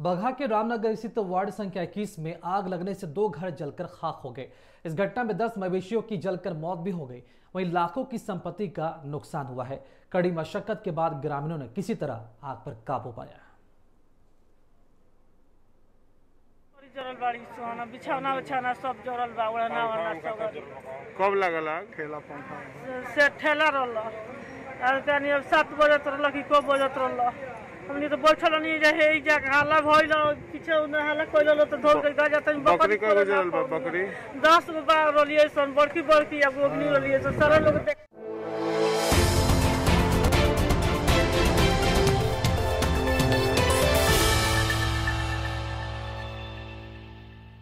बगहा के रामनगर स्थित वार्ड संख्या 21 में आग लगने से दो घर जलकर खाक हो गए इस घटना में 10 मवेशियों की जलकर मौत भी हो गई वहीं लाखों की संपत्ति का नुकसान हुआ है कड़ी मशक्कत के बाद ग्रामीणों ने किसी तरह आग पर काबू पाया बड़ी जरल बाड़ी सोना बिछौना बिछौना सब जरल बा ओढ़ना ओढ़ना सब कब लगल आग ठेला पंखा से- से ठेला रहल और तनी अब सात बजत रहल कि को बजत रहल हमनी तो बैठल नहीं रहे ई जा हाला भइल पीछे उन्हें हाला कइल तो धोल के गजा तनी बकरी कब जरल बा बकरी दस गो बा रहलिए सन बड़की बड़की अब ओगनी रहलिए सन सारा लोग देख